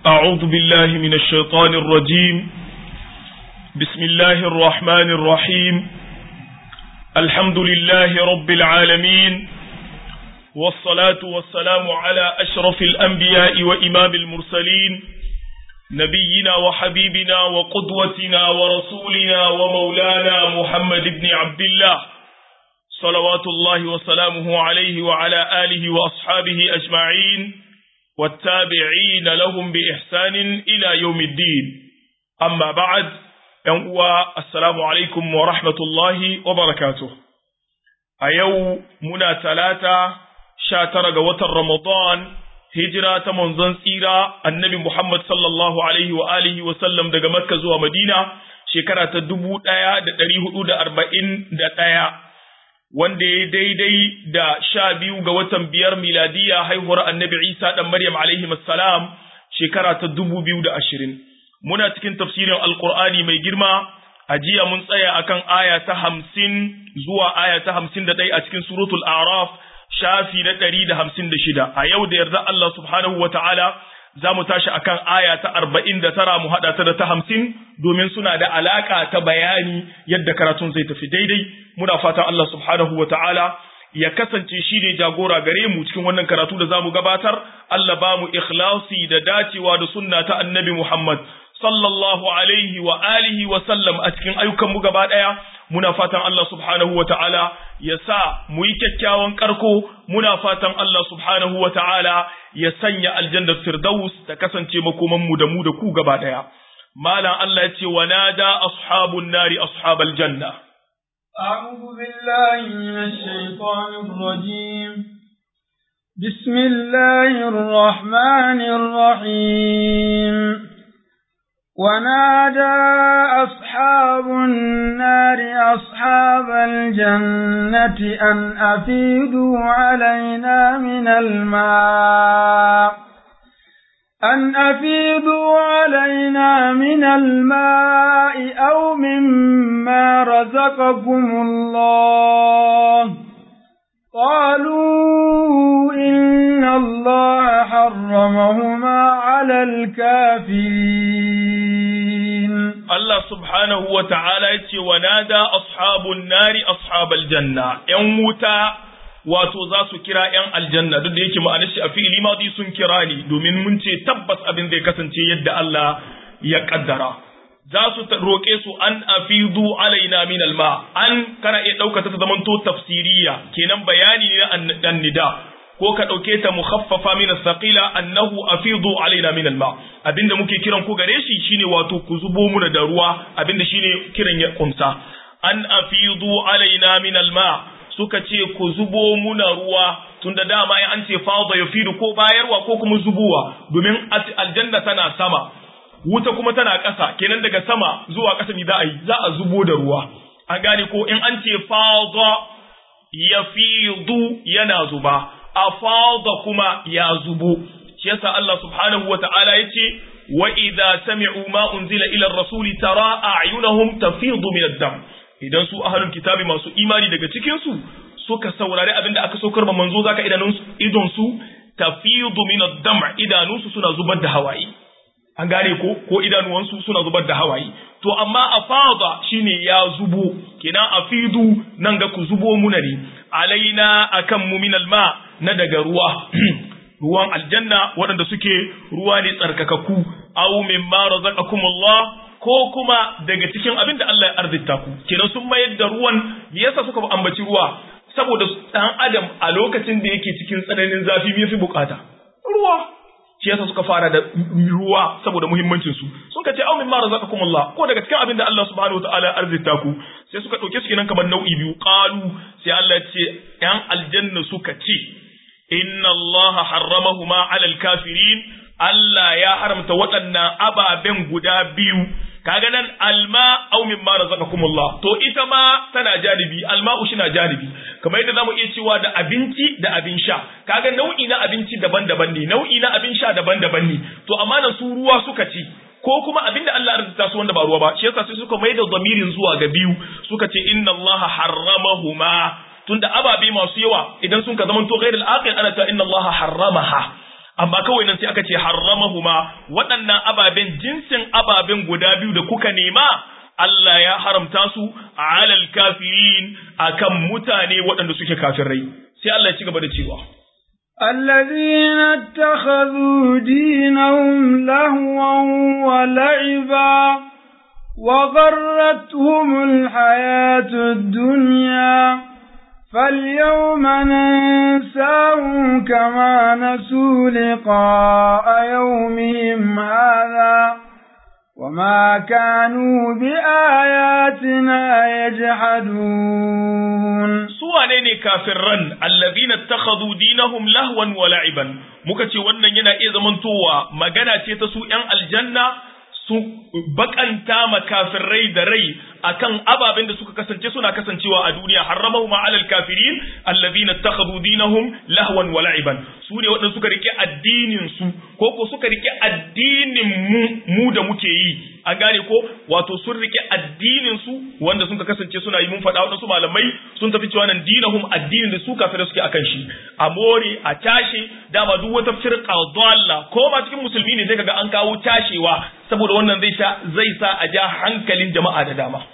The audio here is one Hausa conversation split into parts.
أعوذ بالله من الشيطان الرجيم بسم الله الرحمن الرحيم الحمد لله رب العالمين والصلاة والسلام على أشرف الأنبياء وإمام المرسلين نبينا وحبيبنا وقدوتنا ورسولنا ومولانا محمد بن عبد الله صلوات الله وسلامه عليه وعلى آله وأصحابه أجمعين والتابعين لهم بإحسان إلى يوم الدين أما بعد ينقوى السلام عليكم ورحمة الله وبركاته أيو منا ثلاثة شاتر وتر رمضان هجرة منزن سيرة النبي محمد صلى الله عليه وآله وسلم دقى مكة زوى مدينة شكرة تدبو دايا دا تريه دا أربعين دا دايا wanda ya daidai da sha biyu ga watan biyar miladiya haihuwar annabi Isa ɗan Maryam alaihi salam shekara ta dubu biyu da ashirin. Muna cikin tafsirin Alƙur'ani mai girma, a jiya mun tsaya akan aya ta hamsin zuwa aya ta hamsin da ɗaya a cikin suratul Araf shafi na ɗari da hamsin da shida. A yau da yarda Allah subhanahu wa ta'ala za mu tashi akan aya ta arba'in da tara mu haɗa ta da ta hamsin domin suna da alaƙa ta bayani yadda karatun zai tafi daidai muna fatan Allah subhanahu wa ta'ala ya kasance shi ne jagora gare mu cikin wannan karatu da za mu gabatar Allah ba mu ikhlasi da dacewa da sunna ta annabi Muhammad sallallahu alaihi wa alihi wa sallam a cikin ayyukan mu gaba ɗaya muna fatan Allah subhanahu wa ta'ala ya sa mu yi kyakkyawan karko muna fatan Allah subhanahu wa ta'ala ya sanya aljannar firdaus ta kasance makoman mu da mu da ku gaba daya malam Allah ya ce wa nada ashabun nari ashabal janna أعوذ بالله من الشيطان الرجيم بسم الله الرحمن الرحيم ونادى أصحاب النار أصحاب الجنة أن أفيدوا علينا من الماء أن أفيدوا علينا من الماء أو مما رزقكم الله قالوا إن الله حرمهما على الكافرين الله سبحانه وتعالى ونادى أصحاب النار أصحاب الجنة يموتا wato za su kira ‘yan aljanna duk da yake ma'anar shi a fi'ili madi sun kira ni domin mun ce tabbas abin zai kasance yadda Allah ya kaddara. Za su roƙe su an afidu alaina min alma an kana iya ɗaukata ta zamanto tafsiriya kenan bayani ne na nida ko ka ɗauke ta mukhaffafa min as-saqila annahu afidu alaina min alma abinda muke kiran ku gare shi shine wato ku zubo muna da ruwa abinda shine kiran ya kumsa an afidu alaina min alma suka ce ku zubo muna ruwa tunda dama ya an ce fada ya fidu ko bayarwa ko kuma zubuwa domin aljanna tana sama wuta kuma tana ƙasa kenan daga sama zuwa ƙasa ne za a yi za a zubo da ruwa an gane ko in an ce fada ya fidu yana zuba a fada kuma ya zubo shi yasa Allah subhanahu wa ta'ala ya ce wa idza sami'u ma unzila ila ar-rasuli tara a'yunahum tafidu min ad-dam idan su ahlul kitabi masu imani daga cikin su suka saurari abinda aka saukar ma manzo zaka idanun idon su tafidu min ad-dam idanun su suna zubar da hawaye an gane ko ko idanuwan su suna zubar da hawaye to amma afada shine ya zubo kenan afidu nan ga ku zubo muna ne alaina akan mu min al-ma na daga ruwa ruwan aljanna waɗanda suke ruwa ne tsarkakakku aw mimma razaqakumullah ko kuma daga cikin abin da Allah ya arzita ku kenan sun mayar da ruwan yasa suka ambaci ruwa saboda dan adam a lokacin da yake cikin tsananin zafi me yafi bukata ruwa shi yasa suka fara da ruwa saboda muhimmancin su sun ce au mimma razaqakumullah ko daga cikin abin da Allah subhanahu wataala ya arzita ku sai suka dauke su kenan kamar nau'i biyu qalu sai Allah ya ce yan aljanna suka ce inna Allah harramahuma alal kafirin Allah ya haramta waɗannan ababen guda biyu kaga nan alma aw mimma razaqakumullah to ita ma tana janibi alma'u shi na janibi kamar yadda zamu iya cewa da abinci da abin sha kaga nau'i na abinci daban-daban ne nau'i na abin sha daban-daban ne to amma nan su ruwa suka ci ko kuma abin da Allah arzuta su wanda ba ruwa ba shi yasa sai suka mai da zamirin zuwa ga biyu suka ce inna Allah harramahuma tunda ababe masu yawa idan sun ka zamanto ghairul aqil ana ta inna Allah harramaha amma kawai nan sai aka ce harramahuma waɗannan ababen jinsin ababen guda biyu da kuka nema Allah ya haramta su alal kafirin akan mutane waɗanda suke kafirai sai Allah ya ci gaba da cewa الذين اتخذوا دينهم لهوا ولعبا وغرتهم الحياة الدنيا فاليوم ننساهم كما نسوا لقاء يومهم هذا وما كانوا بآياتنا يجحدون سوى ne kafirran allazina takhadhu dinahum lahwan wa la'iban muka ce wannan yana iya zamantowa magana ce ta su yan aljanna su bakanta makafirrai da rai akan ababen da suka kasance suna kasancewa a duniya harramahu ma alal kafirin allazina takhadhu dinahum lahwan wa la'iban su ne waɗanda suka rike addinin su ko ko suka rike addinin mu mu da muke yi an gane ko wato sun rike addinin su wanda sun kasance suna yi mun faɗa waɗansu malamai sun tafi cewa nan dinahum addinin da su kafirai suke akan shi a more a tashe dama duk wata firqa dalla ko ma cikin musulmi ne sai kaga an kawo tashewa saboda wannan zai sha zai sa a ja hankalin jama'a da dama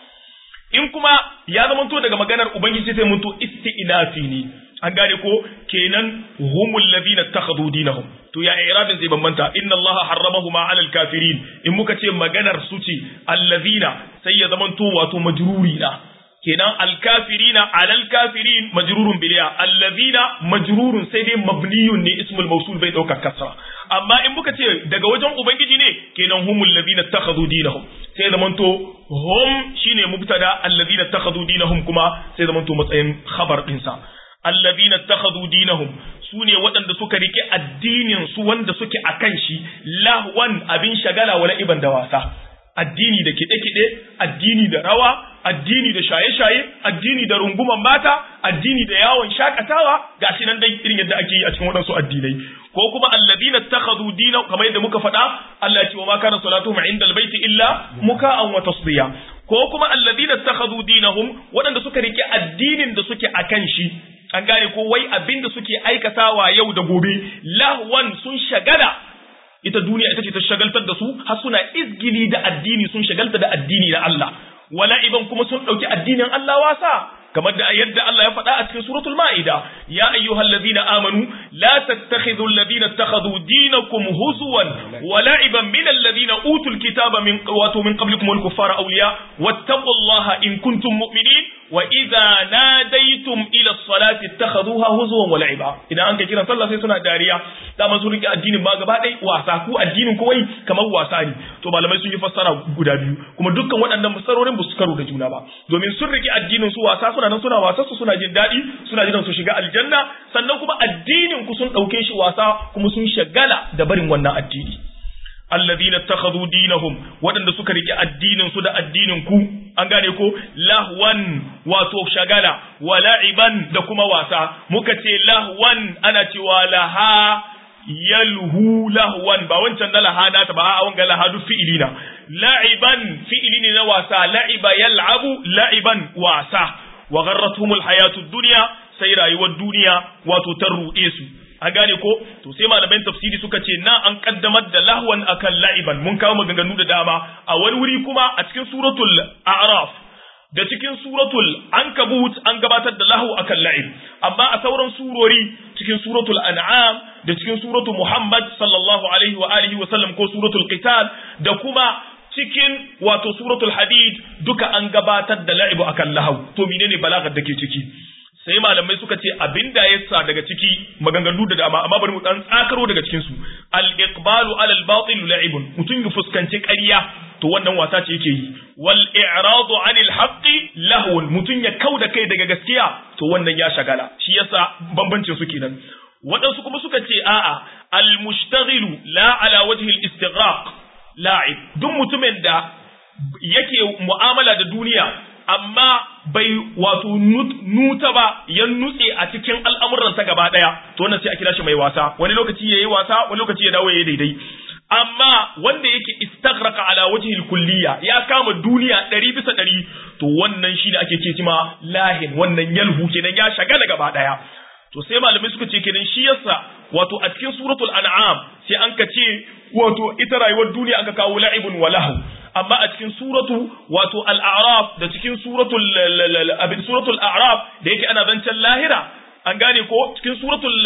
in kuma ya zamanto daga maganar ubangiji sai mun to isti'nafi ne an gane ko kenan humul ladina takhadhu dinahum to ya irabin zai bambanta inna allaha harramahuma alal kafirin in muka ce maganar su ce allazina sai ya zamanto wato majruri na kenan alkafirina alal kafirin majrurun biliya allazina majrurun sai dai mabniyun ne ismul mawsul bai dauka kasra amma in muka ce daga wajen ubangiji ne kenan humul ladina takhadhu dinahum sai zamanto hum shine mubtada allazina takhadhu dinahum kuma sai zamanto matsayin khabar dinsa allazina takhadhu dinahum sune waɗanda suka rike addinin su wanda suke akan shi lahwan abin shagala wala iban da wasa addini da kiɗe-kiɗe addini da rawa addini da shaye-shaye addini da runguman mata addini da yawon shakatawa gashi nan dai irin yadda ake yi a cikin waɗansu addinai ko kuma alladina takhadhu dinahu kamar yadda muka faɗa Allah ya ce wa ma kana salatuhum inda albayti illa muka'an wa tasdiya ko kuma alladina takhadhu dinahum waɗanda suka rike addinin da suke akan shi an gane ko wai abin da suke aikatawa yau da gobe lahwan sun shagala ita duniya ita ce ta shagaltar da su har suna izgili da addini sun shagalta da addini na Allah wala iban kuma sun ɗauki addinin Allah wasa kamar da yadda Allah ya faɗa a cikin suratul ma'ida ya ayyuhal ladina amanu la tattakhidhu alladhina ittakhadhu dinakum huzuwan wa la'iban min alladhina utul kitaba min wato min qablikum wal kuffara awliya wattaqullaha in kuntum mu'minin wa idza nadaytum ila as-salati ittakhadhuha huzuwan wa la'iba idan an ka kiran sallah sai suna dariya dama sun rike addinin ba gaba ɗaya wasa ku addinin kawai kamar wasa ne to malamai sun yi fassara guda biyu kuma dukkan waɗannan fassarorin ba su karo da juna ba domin sun rike addinin su wasa suna nan suna wasa su suna jin daɗi suna jiran su shiga aljanna sannan kuma addinin ku sun ɗauke shi wasa kuma sun shagala da barin wannan addini alladhina takhadhu dinahum waɗanda suka rike addinin su da addinin ku an gane ko lahwan wato shagala wa la'iban da kuma wasa muka ce lahwan ana cewa laha yalhu lahwan ba wancan na laha nata ba a wanga laha duk fi'ili na la'iban fi'ili ne na wasa la'iba yal'abu la'iban wasa wa gharratuhumul hayatud dunya sai rayuwar duniya wato ta ruɗe su an gane ko to sai malaman tafsiri suka ce na an kaddamar da lahwan akan la'iban mun kawo maganganu da dama a wani wuri kuma a cikin suratul a'raf da cikin suratul ankabut an gabatar da lahu akan la'ib amma a sauran surori cikin suratul an'am da cikin suratul muhammad sallallahu alaihi wa alihi wa sallam ko suratul qital da kuma cikin wato suratul hadid duka an gabatar da la'ibu akan lahu to menene balagar da ke ciki sai malamai suka ce abinda ya sa daga ciki maganganu da dama amma bari mu dan tsakaro daga cikin su al iqbalu ala al batil la'ibun mutun ya fuskanci ƙarya to wannan wasa ce yake yi wal i'radu anil haqqi lahwun mutun ya kauda kai daga gaskiya to wannan ya shagala shi yasa bambancin su kenan waɗansu kuma suka ce a'a al mushtaghilu la ala wajhi al istighraq la'ib duk mutumin da yake mu'amala da duniya amma bai wato nuta ba ya nutse a cikin al'amuransa gaba ɗaya to wannan sai a kira shi mai wasa wani lokaci ya yi wasa wani lokaci ya dawo ya yi daidai amma wanda yake istagraka ala wajhil kulliya ya kama duniya ɗari bisa ɗari to wannan shi da ake ce cima lahin wannan yalhu kenan ya shagala gaba ɗaya to sai malamai suka ce kenan shi yasa wato a cikin suratul an'am sai an ka ce wato ita rayuwar duniya aka kawo la'ibun wa lahu amma a cikin suratu wato al-a'raf da cikin suratul abin suratul a'raf da yake ana zancen lahira an gane ko cikin suratul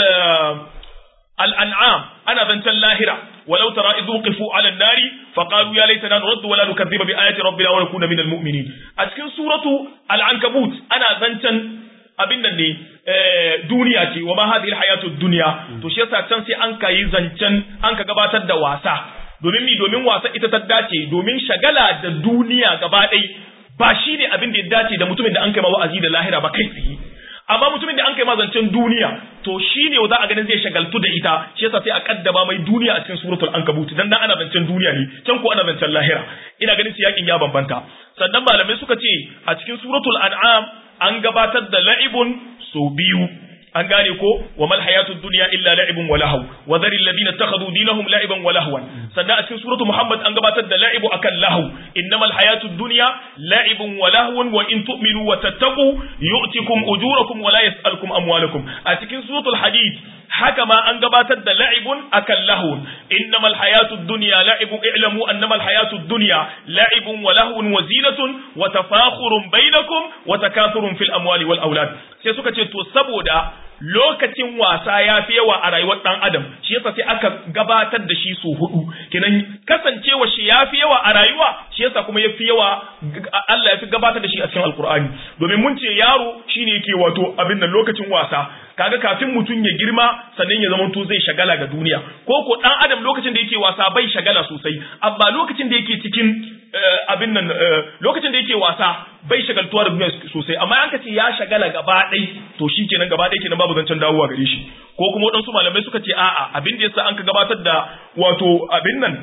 الأنعام أنا بنت اللاهرة ولو ترى إذ وقفوا على النار فقالوا يا ليتنا نرد ولا نكذب بآيات ربنا ونكون من المؤمنين أتكن سورة العنكبوت أنا بنت abin nan ne duniya ce wa ma hadhihi alhayatu dunya to shi yasa can sai an kai zancen an ka gabatar da wasa domin mi domin wasa ita ta dace domin shagala da duniya gaba ɗai ba shine abin da ya dace da mutumin da an kai ma wa'azi da lahira ba kai tsaye amma mutumin da an kai mazancen duniya to shine za a ganin zai shagaltu da ita shi yasa sai a kaddama mai duniya a cikin suratul ankabut dan dan ana zancen duniya ne can ko ana zancen lahira ina ganin siyakin ya bambanta sannan malamai suka ce a cikin suratul an'am an gabatar da la'ibun so biyu an gane ko wa mal hayatud dunya illa la'ibun wa lahu wa dhari alladhina ittakhadhu dinahum la'iban wa lahwan sannan a cikin suratu muhammad an gabatar da la'ibu akan lahu innamal hayatud dunya la'ibun wa lahwun wa in tu'minu wa tattaqu yu'tikum ujurakum wa la yas'alukum amwalakum a cikin suratul hadid haka ma an gabatar da la'ibun akan lahwun innamal hayatud dunya la'ibun i'lamu annamal hayatud dunya la'ibun wa lahwun wa zinatun wa tafakhurun bainakum wa takathurun fil amwali wal aulad sai suka ce to saboda lokacin wasa ya fi yawa a rayuwar ɗan adam shi yasa sai aka gabatar da shi su hudu kenan kasancewa shi ya fi yawa a rayuwa shi yasa kuma ya fi yawa Allah ya fi gabatar da shi a cikin alkur'ani domin mun ce yaro shine yake wato abin nan lokacin wasa kaga kafin mutum ya girma sannan ya zama to zai shagala ga duniya ko ko ɗan adam lokacin da yake wasa bai shagala sosai amma lokacin da yake cikin abin nan lokacin da yake wasa bai shagaltuwa da duniya sosai amma an ce ya shagala gaba ɗai to shi kenan gaba ɗai kenan babu zancen dawowa gare shi ko kuma waɗansu malamai suka ce a'a abin da yasa an ka gabatar da wato abin nan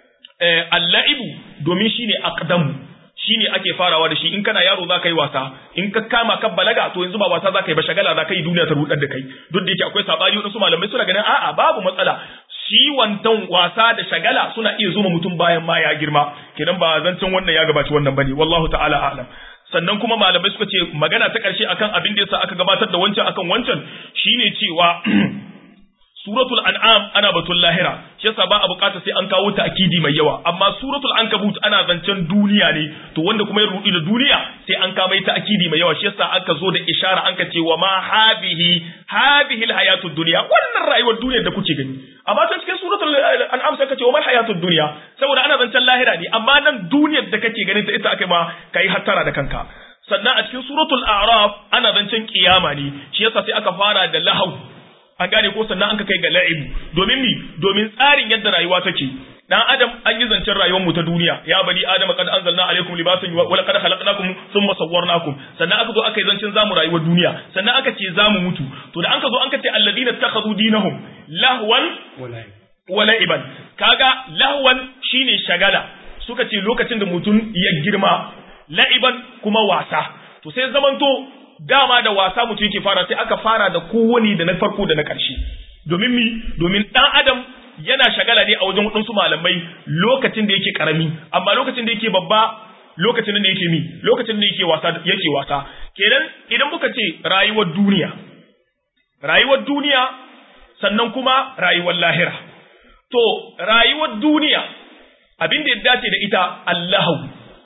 alla'ibu domin shine aqdamu shine ake farawa da shi in kana yaro za ka yi wasa in ka kama ka balaga to yanzu ba wasa za ka yi ba shagala za ka yi duniya ta rudar da kai duk da yake akwai sabani waɗansu malamai suna ganin a'a babu matsala shi wantan wasa da shagala suna iya zuma mutum bayan ma ya girma kenan ba zancen wannan ya gabaci wannan bane wallahu ta'ala a'lam sannan kuma malamai suka ce magana ta ƙarshe akan abin da yasa aka gabatar da wancan akan wancan shine cewa suratul an'am ana batun lahira shi yasa ba a bukata sai an kawo ta akidi mai yawa amma suratul ankabut ana zancen duniya ne to wanda kuma ya rudi da duniya sai an kama ta akidi mai yawa shi yasa aka zo da ishara an ka ce wa ma habihi habihi alhayatud dunya wannan rayuwar duniyar da kuke gani amma can cikin suratul an'am sai ka ce wa mal hayatud dunya saboda ana zancen lahira ne amma nan duniyar da kake ganin ta ita aka ma kai hattara da kanka sannan a cikin suratul a'raf ana zancen kiyama ne shi yasa sai aka fara da lahau an gane ko sannan an ka kai ga la'ibu domin mi domin tsarin yadda rayuwa take dan adam an yi zancen rayuwar mu ta duniya ya bani adam qad anzalna alaykum libasan wa laqad khalaqnakum thumma sawwarnakum sannan aka zo aka yi zancen zamu rayuwar duniya sannan aka ce zamu mutu to da an ka zo an ka ce alladina takhadhu dinahum lahwan wa la'iban kaga lahwan shine shagala suka ce lokacin da mutum ya girma la'iban kuma wasa to sai zamanto dama da wasa mutum yake fara sai aka fara da kowane da na farko da na ƙarshe domin mi domin ɗan adam yana shagala ne a wajen waɗansu malamai lokacin da yake ƙarami amma lokacin da yake babba lokacin da yake mi lokacin da yake wasa yake wasa kenan idan muka ce rayuwar duniya rayuwar duniya sannan kuma rayuwar lahira to rayuwar duniya abin da ya dace da ita Allahu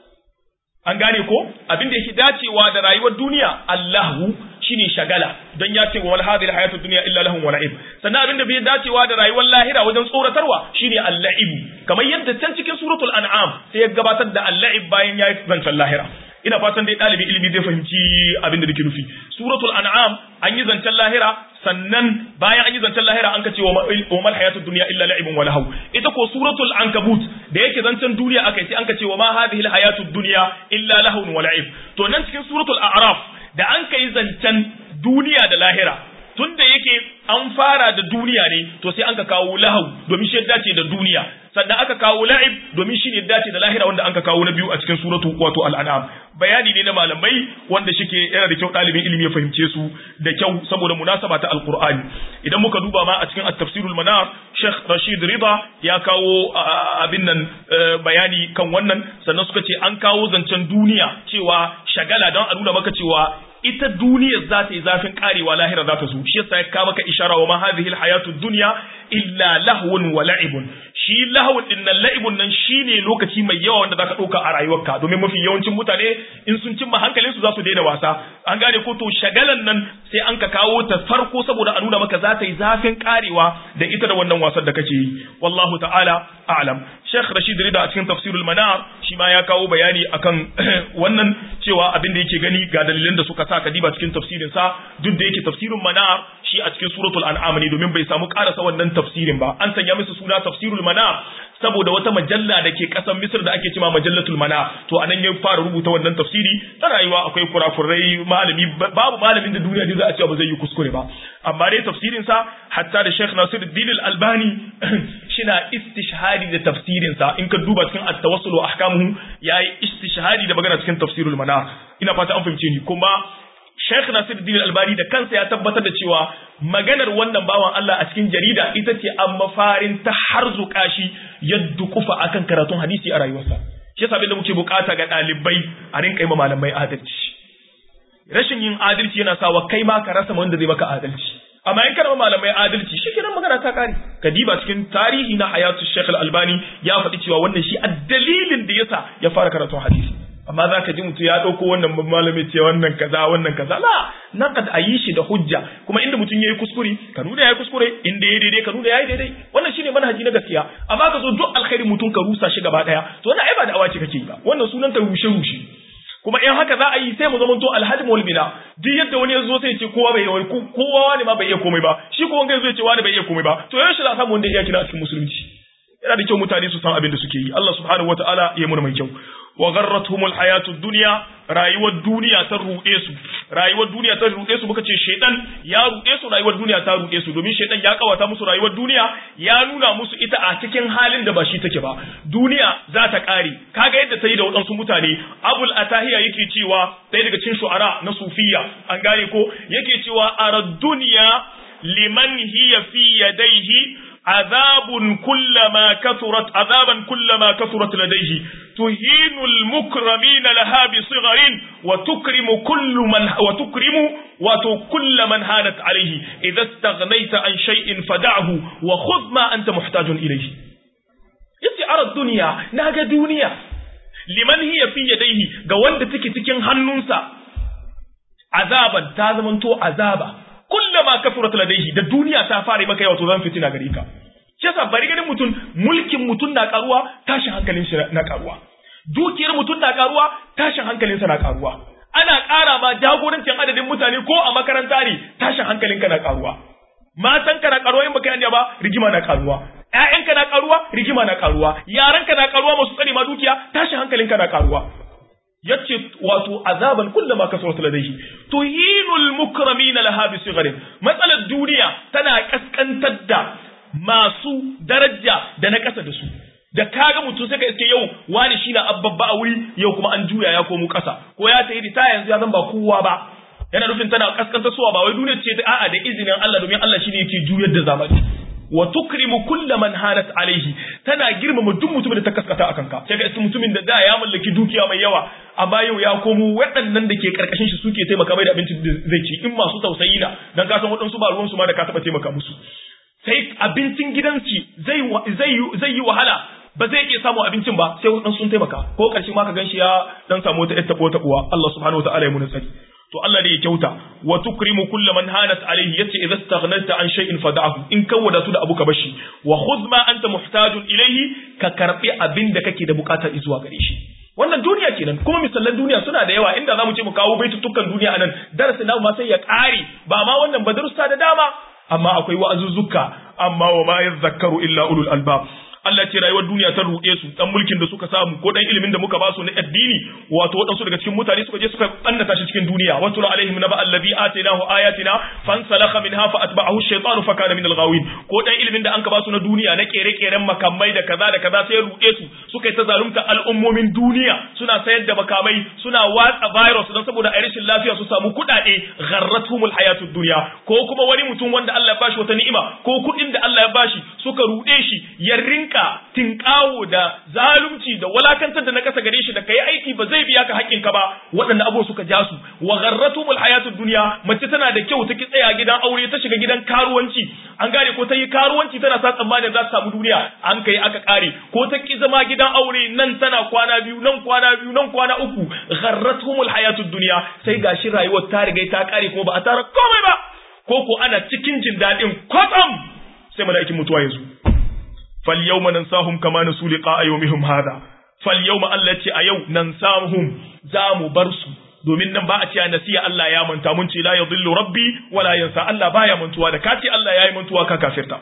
an gane ko abin da yake dacewa da rayuwar duniya Allahu shine shagala don ya ce wa wal hadhihi hayatud dunya illa lahum wa la'ib sannan abin da bai dacewa da rayuwar lahira wajen tsoratarwa shine al-la'ib kamar yadda can cikin suratul an'am sai ya gabatar da al-la'ib bayan ya zancen lahira ina fatan dai ɗalibi ilimi zai fahimci abin da nake nufi suratul an'am an yi zancen lahira sannan bayan an yi zancen lahira an ka ce wa mal hayatud dunya illa la'ibun wa lahu ita ko suratul ankabut da yake zancen duniya akai sai an ka ce wa ma hadhihi al hayatud dunya illa lahun wa la'ib to nan cikin suratul a'raf da an kai zancen duniya da lahira tunda yake an fara da duniya ne to sai an ka kawo lahu domin shi dace da duniya sannan aka kawo la'ib domin shi ne dace da lahira wanda an ka kawo na biyu a cikin suratu wato al'an'am bayani ne na malamai wanda shike yana da kyau ɗalibin ilimi ya fahimce su da kyau saboda munasaba ta alqur'ani idan muka duba ma a cikin at-tafsirul manar Sheikh Rashid Rida ya kawo abin nan bayani kan wannan sannan suka ce an kawo zancen duniya cewa shagala don a nuna maka cewa ita duniyar za ta yi zafin karewa lahira za ta zo shi yasa ya ka maka ishara wa ma hadhihi alhayatu dunya illa lahwun wa la'ibun shi lahwun din nan la'ibun nan shine lokaci mai yawa wanda zaka dauka a rayuwarka domin mafi yawancin mutane in sun cimma hankalin su za su daina wasa an gane ko to shagalan nan sai an ka kawo ta farko saboda a nuna maka za ta yi zafin karewa da ita da wannan wasan da kake yi wallahu ta'ala a'lam Sheikh Rashid Rida a cikin tafsirul manar shi ma ya kawo bayani akan wannan cewa abin da yake gani ga dalilan da suka sa kadiba cikin tafsirin sa duk da yake tafsirul manar shi a cikin suratul an'am ne domin bai samu karasa wannan tafsirin ba an sanya musu suna tafsirul manar saboda wata majalla da ke kasan Misir da ake cewa majallatul mana to anan ya fara rubuta wannan tafsiri ta rayuwa akwai kurakurai malami babu malamin da duniya za a ce ba zai yi kuskure ba amma dai tafsirin sa hatta da Sheikh Nasiruddin Al-Albani shina istishhadi da tafsirin sa in ka duba cikin at-tawassul wa ahkamuhu yayi istishhadi da magana cikin tafsirul mana ina fata an fahimce ni kuma Sheikh Nasiruddin Albani da kansa ya tabbatar da cewa maganar wannan bawan Allah a cikin jarida ita ce an mafarin ta harzuka shi ya dukufa akan karatun hadisi a rayuwarsa. Shi yasa abin da muke bukata ga ɗalibai a rinka yi malamai adalci. Rashin yin adalci yana sawa kai ma ka rasa wanda zai maka adalci. Amma in kana malamai adalci shi kenan magana ta kare. Kadiba cikin tarihi na hayatu Sheikh Albani ya faɗi cewa wannan shi a dalilin da yasa ya fara karatun hadisi. amma za ka ji mutum ya ɗauko wannan malami ce wannan kaza wannan kaza la nan kad a yi shi da hujja kuma inda mutum ya yi kuskure ka nuna ya yi kuskure inda ya daidai ka nuna ya yi daidai wannan shine manhaji na gaskiya amma ka zo duk alkhairi mutum ka rusa shi gaba ɗaya to wannan ai ba da awace kake yi ba wannan sunan ka rushe rushe kuma in haka za a yi sai mu zamanto alhadim wal bina duk yadda wani ya zo sai ya ce kowa bai yi kowa wani ma bai iya komai ba shi ko wanda ya zo ya ce wani bai iya komai ba to yaushe za a samu wanda ya kina a cikin musulunci yana da kyau mutane su san abin da suke yi Allah subhanahu wataala ya muna mai kyau wa gharratuhumul hayatud dunya rayuwar duniya ta ruɗe su rayuwar duniya ta ruɗe su muka ce shedan ya ruɗe su rayuwar duniya ta ruɗe su domin shedan ya kawata musu rayuwar duniya ya nuna musu ita a cikin halin da ba shi take ba duniya za ta ƙare kaga yadda ta yi da waɗansu mutane abul atahiya yake cewa ɗaya daga cikin shu'ara na sufiya an gane ko yake cewa arad duniya liman hiya fi yadayhi عذاب كلما كثرت عذابا كلما كثرت لديه تهين المكرمين لها بصغر وتكرم كل من وتكرم وكل من هانت عليه إذا استغنيت عن شيء فدعه وخذ ما أنت محتاج إليه yace ara duniya na ga duniya liman hiya fi yadayhi ga wanda take cikin hannunsa azaban ta zamanto azaba kullama kafurat ladaihi da duniya ta fara maka yawa to zan fitina gare ka shi yasa bari ganin mutum mulkin mutum na karuwa tashin hankalin shi na karuwa dukiyar mutum na karuwa tashin hankalin sa na karuwa ana ƙara ma jagorancin adadin mutane ko a makaranta ne tashin hankalin ka na karuwa matan ka na karuwa in baka yanda ba rigima na karuwa ƴaƴanka na karuwa rigima na karuwa yaranka na karuwa masu tsare ma dukiya tashin hankalin ka na karuwa yace wato azaban kullama kasrat ladayhi tuhinul mukramina laha bi sigharin matsalar duniya tana kaskantar da masu daraja da na kasa da su da kaga mutum sai ka iske yau wani shi na abbabba a wuri yau kuma an juya ya komo kasa ko ya tayi ritaya yanzu ya zan ba kowa ba yana nufin tana kaskantar suwa ba wai duniya ce a'a da izinin Allah domin Allah shine yake juyar da zamani wa tukrimu kulla man hanat alaihi tana girmama duk mutumin da ta kaskata akan ka sai ga iske mutumin da da ya mallaki dukiya mai yawa amma yau ya komo waɗannan da ke karkashin shi suke taimaka mai da abincin da zai ci in masu tausayi na dan ka san waɗansu ba ruwan su ma da ka taɓa taimaka musu sai abincin gidanci zai zai zai yi wahala ba zai iya samu abincin ba sai waɗansu sun taimaka ko ƙarshe ma ka ganshi ya dan samu wata ƴar taɓo taɓuwa Allah subhanahu wa ta'ala ya muni tsari to Allah ne ya kyauta wa tukrimu kullu man hanat alayhi yace idza istaghnanta an shay'in fad'ahu in kan wadatu da abu ka bashi wa khudh ma anta muhtajun ilayhi ka karbi abin da kake da bukatar zuwa gare shi wannan duniya kenan kuma misalan duniya suna da yawa inda zamu ce mu kawo baitutukan duniya anan darasin namu ma sai ya kare ba ma wannan ba darussa da dama amma akwai wa'azuzzuka amma wa ma yadhakkaru illa ulul albab Allah ce rayuwar duniya ta ruɗe su dan mulkin da suka samu ko dan ilimin da muka ba su na addini wato waɗansu daga cikin mutane suka je suka annata shi cikin duniya wa tura alaihim naba allazi atainahu ayatina fansalakha minha fa atba'ahu ash-shaytanu fa kana min al-ghawin ko dan ilimin da an ka ba su na duniya na kere-keren makamai da kaza da kaza sai ruɗe su suka yi ta zalunta al'ummomin duniya suna sayar da makamai suna watsa virus don saboda a rashin lafiya su samu kuɗaɗe gharratuhumul hayatud dunya ko kuma wani mutum wanda Allah ya bashi wata ni'ima ko kuɗin da Allah ya bashi suka ruɗe shi ya rinka rinka tinkawo da zalunci da walakantar da na kasa gare shi da kai aiki ba zai biya ka haƙƙin ka ba waɗanda abubuwa suka ja su wa gharratumul hayatud dunya mace tana da kyau take tsaya gidan aure ta shiga gidan karuwanci an gane ko ta yi karuwanci tana sa tsammanin za ta samu duniya an kai aka kare ko ta ki zama gidan aure nan tana kwana biyu nan kwana biyu nan kwana uku gharratumul hayatud dunya sai gashi rayuwar ta riga ta kare kuma ba a tara komai ba ko ko ana cikin jin daɗin kwatsam sai mala'ikin mutuwa ya zo fal yawma nansahum kama nasu liqa yawmihim hada fal yawma Allah ce a yau nansahum za mu bar su domin nan ba a cewa nasiya Allah ya manta mun ce la yadhillu rabbi wala yansa Allah baya mantuwa da kace Allah yayi mantuwa ka kafirta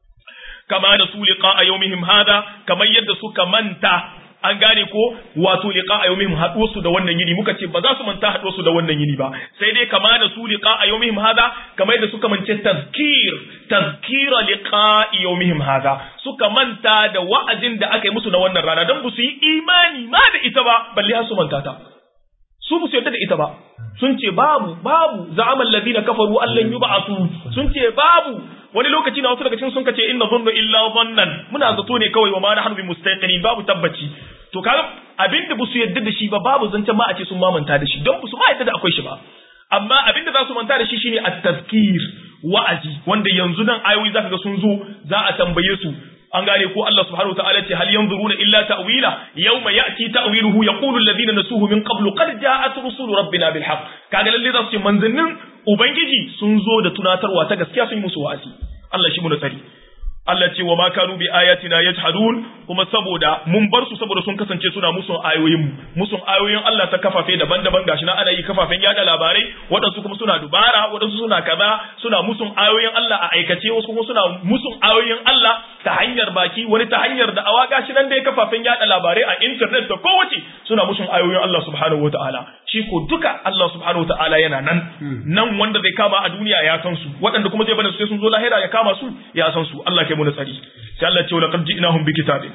kama nasu liqa yawmihim hada kamar yadda suka manta an gane ko wato liqa a yawmihim haɗo su da wannan yini muka ce ba za su manta haɗo su da wannan yini ba sai dai kama da su liqa a yawmihim hada kamar yadda suka mance tazkir tazkira liqa yawmihim hada suka manta da wa'azin da aka yi musu na wannan rana dan ba su yi imani ma da ita ba balle har su manta ta su ba su yarda da ita ba sun ce babu babu za'amal ladina kafaru allan yub'athu sun ce babu wani lokaci na wasu daga cikin sun kace inna dhunnu illa dhannan muna zato ne kawai wa ma nahnu bimustaqinin babu tabbaci to kaga abinda ba su yarda da shi ba babu zancen ma a ce sun mamanta da shi don ba su ma yarda da akwai shi ba amma abinda za su manta da shi shine at-tazkir wa'azi wanda yanzu nan ayoyi zaka ga sun zo za a tambaye su an gane ko Allah subhanahu wa ta'ala ce hal yanzuruna illa ta'wila yawma ya'ti ta'wiluhu yaqulu alladhina nasuhu min qablu qad ja'at rusulu rabbina bil haqq kaga lalle za su ce manzannin ubangiji sun zo da tunatarwa ta gaskiya sun yi musu wa'azi Allah shi mu tsari Allah ce wa ma kanu bi ayatina yajhadun kuma saboda mun bar su saboda sun kasance suna musun ayoyin mu musun ayoyin Allah ta kafafe daban-daban gashi na ana yi kafafen yada labarai waɗansu kuma suna dubara waɗansu suna kaza suna musun ayoyin Allah a aikace wasu kuma suna musun ayoyin Allah ta hanyar baki wani ta hanyar da awa gashi nan dai kafafen yada labarai a internet da kowace suna musun ayoyin Allah subhanahu wataala shi ko duka Allah subhanahu wataala yana nan nan wanda zai kama a duniya ya san su waɗanda kuma zai bada su sai sun zo lahira ya kama su ya san su Allah kai mu tsari sai Allah ce wala qad ji'nahum bi kitabin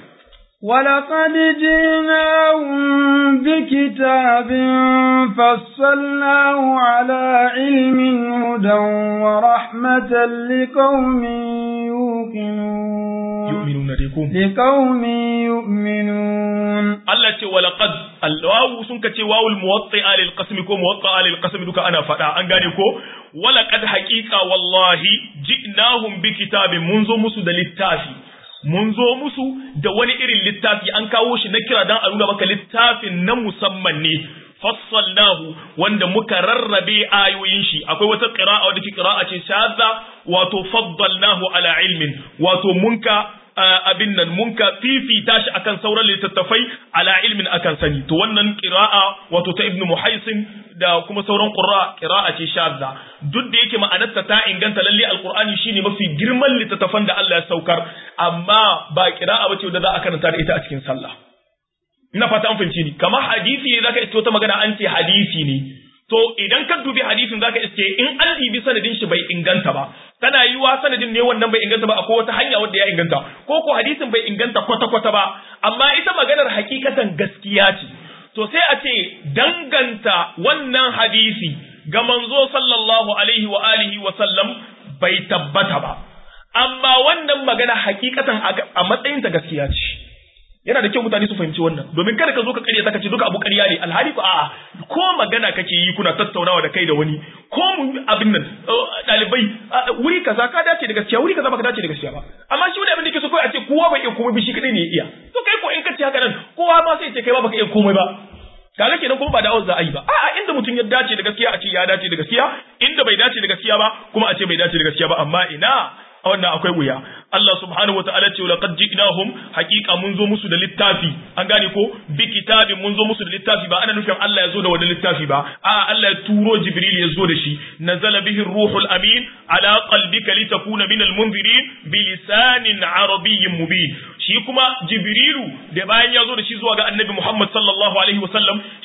ولقد جئناهم بكتاب فصلناه على علم هدى ورحمة لقوم يوقنون يؤمنون بكم لقوم يؤمنون Allah ce wala qad alwawu sun kace wawul muwatti'a lil qasmi ko muwatta'a lil qasmi duka ana fada an gane ko wala qad haqiqa wallahi ji'nahum bi kitabin mun zo musu da littafi mun zo musu da wani irin littafi an kawo shi na kira dan a nuna maka littafin na musamman ne fassalnahu wanda muka rarrabe ayoyin shi akwai wata qira'a wadda ke qira'a ce shadda wato faddalnahu ala ilmin wato munka abin nan mun ka fifita shi akan sauran littattafai ala ilmin akan sani to wannan qira'a wato ta ibnu muhaisin da kuma sauran qurra qira'a ce shadda duk da yake ma'anarta ta inganta lalle alqur'ani shine mafi girman littattafan da Allah ya saukar amma ba qira'a bace da za a karanta da ita a cikin sallah ina fata an fahimci ni kamar hadisi ne zaka iske wata magana an ce hadisi ne to idan ka dubi hadisin zaka iske in an dibi sanadin shi bai inganta ba tana yi wa sanadin ne wannan bai inganta ba akwai wata hanya wadda ya inganta ko ko hadisin bai inganta kwata kwata ba amma ita maganar hakikatan gaskiya ce to sai a ce danganta wannan hadisi ga manzo sallallahu alaihi wa alihi wa sallam bai tabbata ba amma wannan magana hakikatan a matsayin ta gaskiya ce yana da kyau mutane su fahimci wannan domin kada ka zo ka karya ce duka abu ƙarya ne alhali ko a'a ko magana kake yi kuna tattaunawa da kai da wani ko mu abin nan ɗalibai wuri kaza ka dace da gaskiya wuri kaza baka dace da gaskiya ba amma shi wani abin da ke so kai a ce kowa bai iya komai bishi kadai ne ya iya to kai ko in ka ce haka nan kowa ma sai ce kai ba baka iya komai ba kaga kenan kuma ba da za a yi ba a'a inda mutum ya dace da gaskiya a ce ya dace da gaskiya inda bai dace da gaskiya ba kuma a ce bai dace da gaskiya ba amma ina a wannan akwai wuya Allah subhanahu wa ta'ala ce laqad ji'nahum haqiqa mun zo musu da littafi an gane ko bi kitabin mun zo musu da littafi ba ana nufin Allah ya zo da wani littafi ba a Allah ya turo Jibril ya zo da shi nazala bihi ruhul amin ala qalbika litakuna min almunzirin bi lisanin arabiyyin mubin shi kuma Jibrilu da bayan ya zo da shi zuwa ga Annabi Muhammad sallallahu alaihi wasallam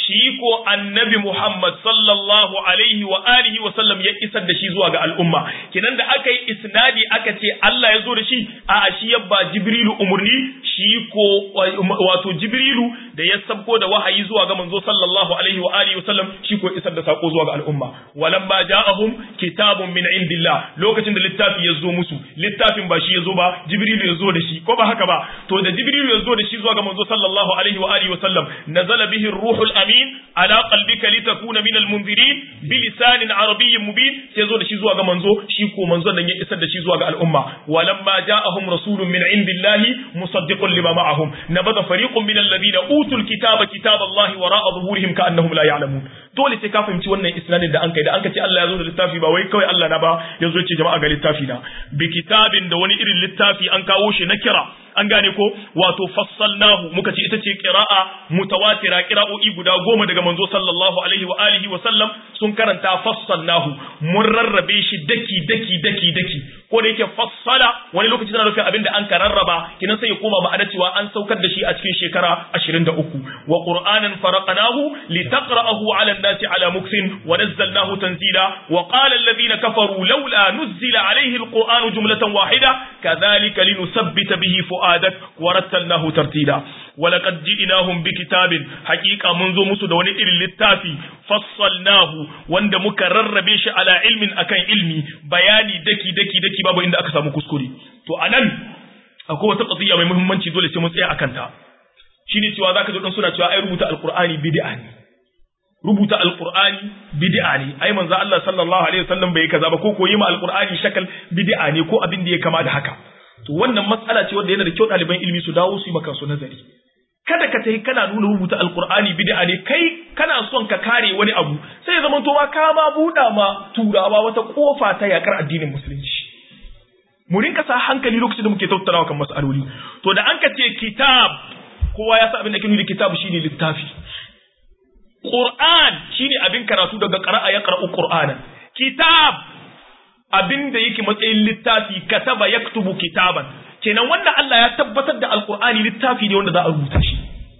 shi ko annabi Muhammad sallallahu alaihi wa alihi wa sallam ya isar da shi zuwa ga al'umma kenan da aka yi isnadi aka ce Allah ya zo da shi a shi yabba Jibrilu umurni shi ko wato Jibrilu da ya sabko da wahayi zuwa ga manzo sallallahu alaihi wa alihi wa sallam shi ko isar da sako zuwa ga al'umma walamma ja'ahum kitabun min indillah lokacin da littafi ya zo musu littafin ba shi ya zo ba Jibrilu ya zo da shi ko ba haka ba to da Jibrilu ya zo da shi zuwa ga manzo sallallahu alaihi wa alihi wa sallam nazala bihi ruhul amin ala qalbika litakuna min almunzirin bilisanin arabiyyin mubin sai zo da shi zuwa ga manzo shi ko manzo nan ya isar da shi zuwa ga al'umma walamma ja'ahum rasulun min indillahi musaddiqun lima ma'ahum nabada fariqun min alladhina utul kitaba kitaballahi wara'a zuhurihim ka'annahum la ya'lamun dole sai ka fahimci wannan isnadin da an kai da an ce Allah ya zo da littafi ba wai kawai Allah na ba ya zo ce jama'a ga littafi na bi kitabin da wani irin littafi an kawo shi na kira an gane ko wato fassalnahu muka ce ita ce qira'a mutawatira qira'o'i guda goma daga manzo sallallahu alaihi wa alihi wa sallam sun karanta fassalnahu mun rarrabe shi daki daki daki daki ko da yake fassala wani lokaci tana nufin abinda an ka rarraba kinan sai ya koma ma'ana cewa an saukar da shi a cikin shekara 23 wa qur'anan faraqnahu litaqra'ahu 'ala an-nasi 'ala muksin wa nazzalnahu tanzila wa qala alladhina kafaru laula nuzila 'alayhi al-qur'anu jumlatan wahida kadhalika linusabbita bihi fu'adak wa rattalnahu tartila wa laqad ji'nahum bikitabin haqiqa mun zo musu da wani irin littafi fassalnahu wanda muka rarrabe shi ala ilmin akan ilmi bayani daki daki daki babu inda aka samu kuskure to anan akwai wata qadiya mai muhimmanci dole sai mun tsaya akan ta shine cewa zaka ji dan suna cewa ai rubuta alqur'ani bid'a ne rubuta alqur'ani bid'a ne ai manzo Allah sallallahu alaihi wasallam bai kaza ba ko koyi ma alqur'ani shakal bid'a ne ko abin da ya kama da haka to wannan matsala ce wanda yana da kyau ɗaliban ilimi su dawo su yi maka su nazari kada ka tafi kana nuna rubuta alqur'ani bid'a ne kai kana son ka kare wani abu sai zaman to ma ka ma buɗa ma turawa wata kofa ta yakar addinin musulunci mu rinka sa hankali lokacin da muke tattaunawa kan mas'aloli to da an ka ce kitab kowa ya sa abin da ke nuna kitab shine littafi Qur'an shine abin karatu daga qara'a ya qara'u Qur'ana kitab abin da yake matsayin littafi kataba yaktubu kitaban kenan wannan Allah ya tabbatar da alqur'ani littafi ne wanda za a rubuta shi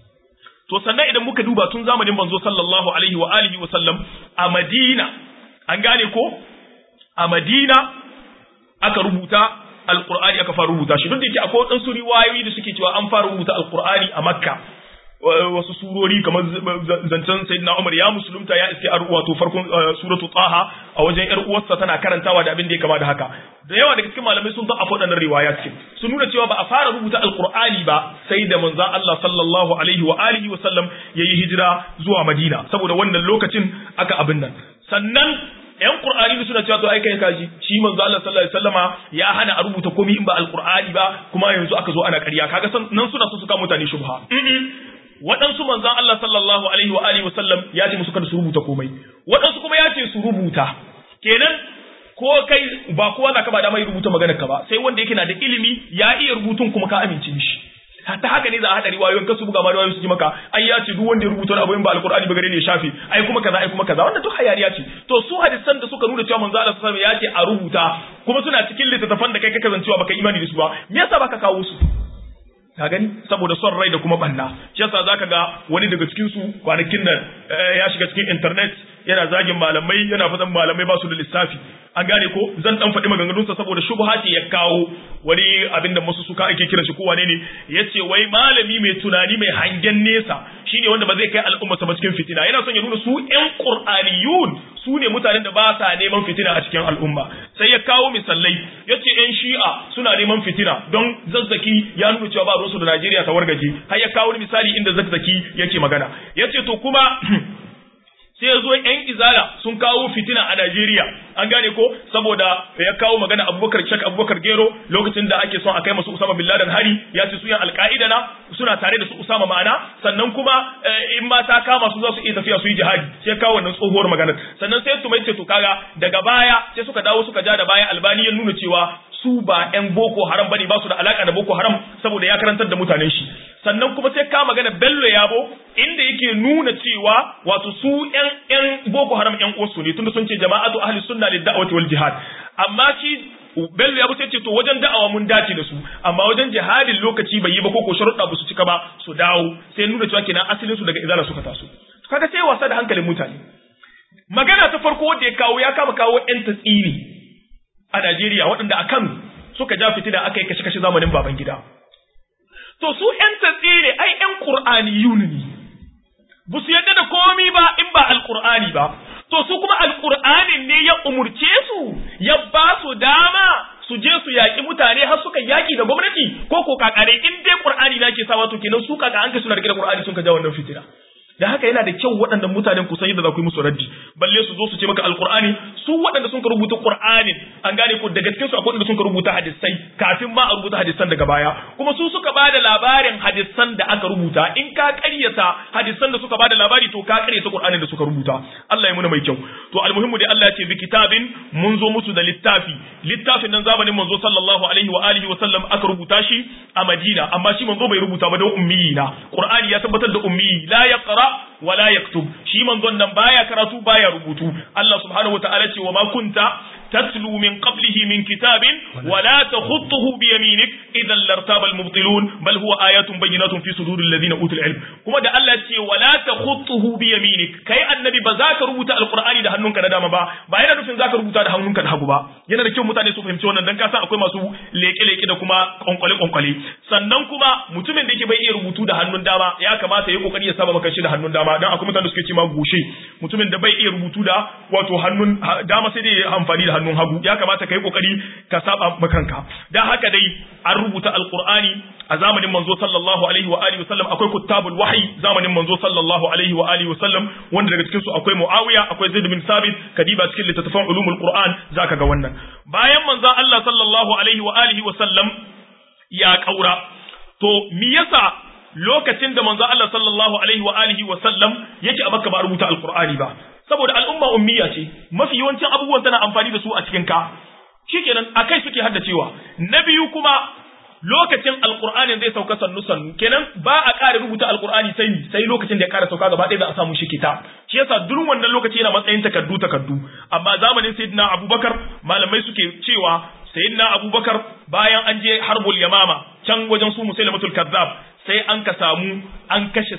to sannan idan muka duba tun zamanin manzo sallallahu alaihi wa alihi wa sallam a Madina an gane ko a Madina aka rubuta alqur'ani aka fara rubuta shi duk da yake akwai wadansu riwayoyi da suke cewa an fara rubuta alqur'ani a Makka wasu surori kamar zancen sayyidina Umar ya musulunta ya iske wato farkon suratu Taha a wajen yar uwarsa tana karantawa da abin da ya kama da haka da yawa daga cikin malamai sun san waɗannan riwaya ce sun nuna cewa ba a fara rubuta alqur'ani ba sai da manzon Allah sallallahu alaihi wa alihi wa sallam yayi hijira zuwa Madina saboda wannan lokacin aka abin nan sannan yan qur'ani suna cewa to ai kai kaji shi manzo Allah sallallahu alaihi wasallama ya hana a rubuta komai in ba alqur'ani ba kuma yanzu aka zo ana ƙarya kaga nan suna so su ka mutane shubha waɗansu manzan Allah sallallahu alaihi wa alihi wasallam ya ce musu kada su rubuta komai waɗansu kuma ya ce su rubuta kenan ko kai ba kowa zaka ba dama ya rubuta maganar ka ba sai wanda yake na da ilimi ya iya rubutun kuma ka amince mishi ta haka ne za a haɗa riwayoyin kasu buga ma riwayoyin su ji maka ai ya ce duk wanda ya rubuta wani abu in ba alqur'ani ba gare ne ya shafe ai kuma kaza ai kuma kaza wannan duk hayaniya ce to su hadisan da suka nuna cewa manzo Allah sallallahu alaihi wasallam ya ce a rubuta kuma suna cikin littattafan da kai ka kazancewa baka imani da su ba me yasa baka kawo su ka gani saboda son rai da kuma banna shi yasa zaka ga wani daga cikin su kwanakin nan ya shiga cikin internet yana zagin malamai yana fadan malamai ba su da lissafi an gane ko zan dan faɗi maganganunsa saboda shubha ce ya kawo wani abin da masu suka ake kira shi ko wane ne yace wai malami mai tunani mai hangen nesa shine wanda ba zai kai al'umma sa cikin fitina yana son ya nuna su ƴan qur'aniyun su ne mutanen da ba sa neman fitina a cikin al'umma sai ya kawo misalai yace ƴan shi'a suna neman fitina don zazzaki ya nuna cewa ba ruwansu da Najeriya ta wargaje har ya kawo misali inda zazzaki yake magana yace to kuma sai ya zo ‘yan izala sun kawo fitina a Najeriya, an gane ko saboda ya kawo magana abubakar shak abubakar gero lokacin da ake son a kai masu Usama bin Laden hari ya ce su yan alka'ida na suna tare da su Usama ma'ana sannan kuma in ma ta kama su za su iya tafiya su yi jihadi sai ya kawo wannan tsohuwar magana sannan sai su mai ce to kaga daga baya sai suka dawo suka ja da baya albani ya nuna cewa su ba ‘yan boko haram bane ba su da alaka da boko haram saboda ya karantar da mutanen shi sannan kuma sai ka magana bello yabo inda yake nuna cewa wato su ‘yan ‘yan boko haram ‘yan uwarsu ne tunda sun ce jama'atu ahli sunna lid da'wati wal jihad amma shi bello yabo sai ce to wajen da'awa mun dace da su amma wajen jihadin lokaci bai yi ba ko ko sharuɗa ba su cika ba su dawo sai nuna cewa kenan asalin su daga izala suka taso kaga sai wasa da hankalin mutane magana ta farko wanda ya kawo ya kama kawo ƴan tatsiri a Najeriya waɗanda akan suka ja fitina aka yi kashe-kashe zamanin baban gida to su ƴan tatsiri ai ƴan Qur'aniyun ne ba su yadda da komi ba in ba alqur'ani ba to su kuma alqur'anin ne ya umurce su ya ba su dama su je su yaƙi mutane har suka yaƙi da gwamnati ko ko kakare in dai qur'ani na ke sawa to kenan su kaka an kai suna rike da qur'ani sun ka ja wannan fitina da haka yana da kyau waɗannan mutanen ku san yadda za ku yi musu raddi balle su zo su ce maka alqur'ani su waɗanda sun ka rubuta qur'anin an gane ko daga cikin su akwai waɗanda sun ka rubuta hadisai kafin ma a rubuta hadisan daga baya kuma su suka ba da labarin hadisan da aka rubuta in ka ƙaryata hadisan da suka ba da labari to ka ƙaryata qur'anin da suka rubuta Allah ya muna mai kyau to almuhimmu dai Allah ya ce bi kitabin mun zo musu da littafi littafin nan zamanin manzo sallallahu alaihi wa alihi wa sallam aka rubuta shi a Madina amma shi manzo bai rubuta ba da ummi na qur'ani ya tabbatar da ummi la yaqra wala yaktub shi manzon nan baya karatu baya rubutu Allah subhanahu wataala ce wa ma kunta tatlu min qablihi min kitabin wala takhutuhu bi yaminik idan lartaba almubtilun bal huwa ayatun bayyinatun fi suduril ladina utul ilm kuma da Allah ce wala takhutuhu bi yaminik kai annabi ba za ka rubuta alqur'ani da hannunka na dama ba ba yana nufin za ka rubuta da hannunka da hagu ba yana da kyau mutane su fahimci wannan dan ka san akwai masu leke leke da kuma konkwale konkwale sannan kuma mutumin da yake bai iya rubutu da hannun dama ya kamata ya kokari ya saba maka shi da hannun dama dan akwai mutane da suke ce ma goshe mutumin da bai iya rubutu da wato hannun dama sai dai ya amfani da hannun hagu ya kamata kai kokari ka saba makanka dan haka dai an rubuta alqur'ani a zamanin manzo sallallahu alaihi wa alihi wasallam akwai kuttabul wahyi zamanin manzo sallallahu alaihi wa alihi wasallam wanda daga cikin su akwai muawiya akwai zaid bin sabit kadiba cikin littattafan ulumul qur'an zaka ga wannan bayan manzo Allah sallallahu alaihi wa alihi wasallam ya kaura to me yasa lokacin da manzo Allah sallallahu alaihi wa alihi wa sallam yake a Makka ba rubuta alqur'ani ba saboda al'umma ummiya ce mafi yawancin abubuwan tana amfani da su a cikin ka shikenan akai suke haddacewa na biyu kuma lokacin alqur'anin zai sauka sannu sannu kenan ba a ƙara rubuta alqur'ani sai sai lokacin da ya ƙara sauka gaba ɗaya za a samu shi kita shi yasa duk wannan lokaci yana matsayin takardu takardu amma zamanin sayyidina abubakar malamai suke cewa sayyidina abubakar bayan an je harbul yamama can wajen su musailamatul kazzab sai an ka samu an kashe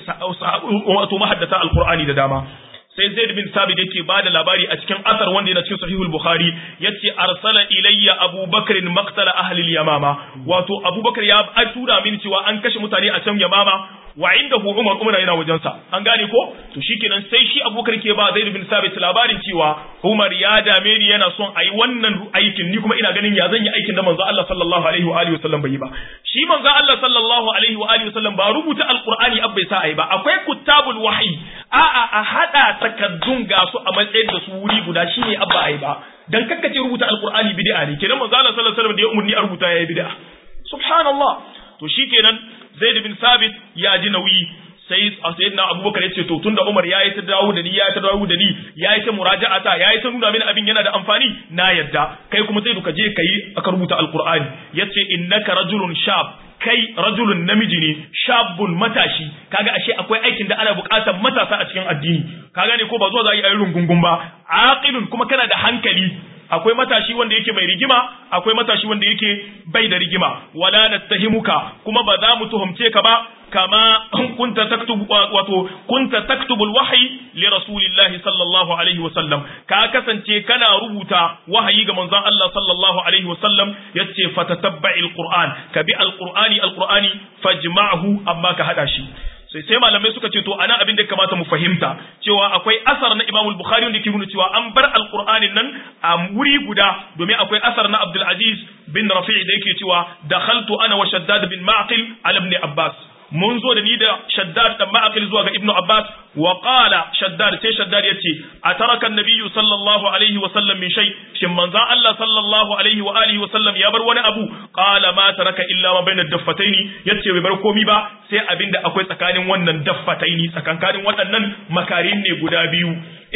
wato mahaddata alqur'ani da dama sai zaid bin sabit yake ba da labari a cikin asar wanda yana cikin sahihul bukhari yace arsala ilayya abubakar maqtala ahli al-yamama wato abubakar ya tura mini cewa an kashe mutane a can yamama wa indahu umar umar yana wajen sa an gane ko to shikenan sai shi abubakar ke ba zaid bin sabit labarin cewa umar ya dame ni yana son ayi wannan aikin ni kuma ina ganin ya zan yi aikin da manzo Allah sallallahu alaihi wa alihi wasallam bai yi ba shi manzo Allah sallallahu alaihi wa alihi wasallam ba rubuta alqur'ani abbai sa ayi ba akwai kutabul wahyi a'a a hada takaddun ga su a matsayin da su wuri guda shine abba ayi ba dan kakkace rubuta alqur'ani bid'a ne kenan manzo Allah sallallahu alaihi wasallam da ya umurni a rubuta yayi bid'a subhanallah to shikenan Zaid bin Sabit ya ji nauyi sai sayyidina Abubakar ya ce to tunda Umar ya yi ta dawo da ni ya ta dawo da ni ya yi ta muraja'ata ya yi ta nuna mini abin yana da amfani na yadda kai kuma sai ka je kai aka rubuta alqur'ani yace innaka rajulun shab kai rajulun namiji ne shabun matashi kaga ashe akwai aikin da ana buƙatar matasa a cikin addini ka gane ko ba zuwa za a yi ayyukan gungun ba aqilun kuma kana da hankali akwai matashi wanda yake mai rigima akwai matashi wanda yake bai da rigima wala nattahimuka kuma ba za mu tuhumce ka ba kama kunta taktubu wato kunta taktubu alwahyi li rasulillahi sallallahu alaihi wa sallam ka kasance kana rubuta wahayi ga manzon Allah sallallahu alaihi wa sallam yace fatatabba'i alquran ka bi alqurani alqurani fajma'hu amma ka hada shi sai sai malamai suka ce to ana abin da kamata mu fahimta cewa akwai asar na Imam Bukhari wanda ke nuna cewa an bar Alqur'anin nan a wuri guda domin akwai asar na Abdul Aziz bin Rafi' da yake cewa dakhaltu ana wa Shaddad bin Ma'qil ala ibn Abbas mun zo da ni da Shaddad dan Ma'qil zuwa ga Ibn Abbas wa qala Shaddad sai Shaddad yace ataraka an-nabiyyu sallallahu alaihi wa sallam min shay shin manzon Allah sallallahu alaihi wa alihi wa sallam ya bar wani abu qala ma taraka illa ma baina daffataini yace bai bar komi ba sai abinda akwai tsakanin wannan daffataini tsakankanin waɗannan makarin ne guda biyu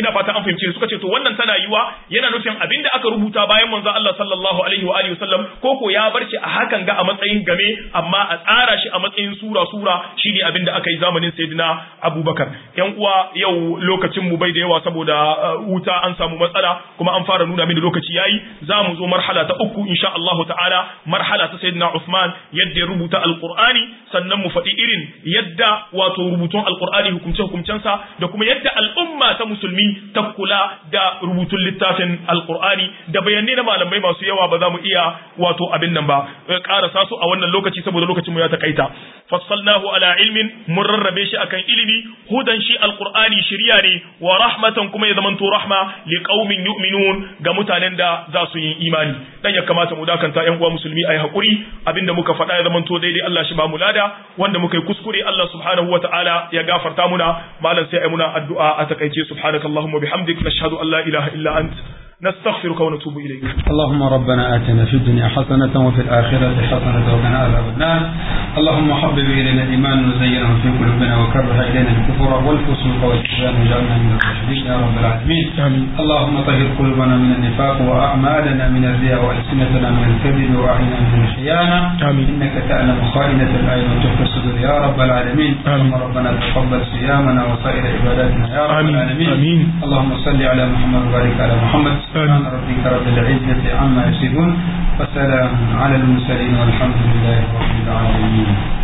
ina fata an fahimce suka ce to wannan tana yiwa yana nufin abinda aka rubuta bayan manzon Allah sallallahu alaihi wa alihi wasallam koko ya bar shi a hakan ga a matsayin game amma a tsara shi a matsayin sura sura shine abinda aka yi zamanin sayyidina Abubakar yan uwa yau lokacin mu bai da yawa saboda wuta an samu matsala kuma an fara nuna mini lokaci yayi za mu zo marhala ta uku insha Allah ta'ala marhala ta sayyidina Uthman yadda ya rubuta alqur'ani sannan mu faɗi irin yadda wato rubutun alqur'ani hukumce hukumcensa da kuma yadda al'umma ta musulmi ta kula da rubutun littafin alqur'ani da bayanai na malamai masu yawa ba za mu iya wato abin nan ba karasa su a wannan lokaci saboda lokacin mu ya takaita fassalnahu ala ilmin mun rarrabe shi akan ilimi hudan shi alqur'ani shiriya ne wa rahmatan kuma ya zamanto rahma li qaumin yu'minun ga mutanen da za su yi imani dan ya kamata mu dakanta yan uwa musulmi ayi hakuri abinda muka faɗa ya zamanto daidai Allah shi ba mu lada wanda muka yi kuskure Allah subhanahu wataala ya gafarta muna malam sai ayi muna addu'a a takaice subhanakallahumma bihamdik nashhadu an la ilaha illa ant نستغفرك ونتوب إليك اللهم ربنا آتنا في الدنيا حسنة وفي الآخرة حسنة وقنا عذاب النار اللهم حبب إلينا الإيمان وزينه في قلوبنا وكره إلينا الكفر والفسوق والعصيان واجعلنا من الراشدين يا رب العالمين آمين. اللهم طهر قلوبنا من النفاق وأعمالنا من الرياء وألسنتنا من الكذب وأعيننا من الخيانة آمين. إنك تعلم خائنة الأعين وتخفي الصدور يا رب العالمين آمين. اللهم ربنا تقبل صيامنا وسائر عباداتنا يا رب آمين. العالمين آمين. اللهم صل على محمد وبارك على محمد سبحان ربك رب العزة عما يصفون وسلام على المرسلين والحمد لله رب العالمين